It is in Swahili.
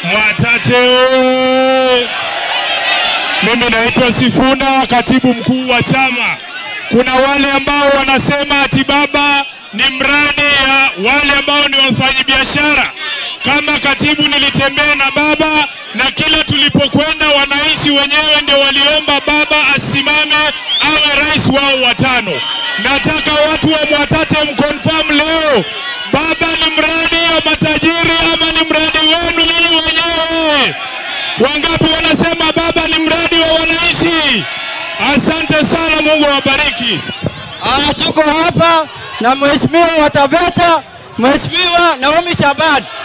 Mwatate oye! Mimi naitwa Sifuna, katibu mkuu wa chama. Kuna wale ambao wanasema ati baba ni mradi ya wale ambao ni wafanyabiashara. Kama katibu nilitembea na baba na kila tulipokwenda, wananchi wenyewe ndio waliomba baba asimame awe rais wao wa tano. Nataka watu wa Mwatate mkonfirm leo, baba ni mradi ya matajiri ama ni mradi wenu nyinyi wenyewe? Wangapi wanasema baba ni mradi wa wananchi? Asante sana, Mungu awabariki. Ah, tuko hapa na mheshimiwa wa Taveta, Mheshimiwa Naomi Shabani.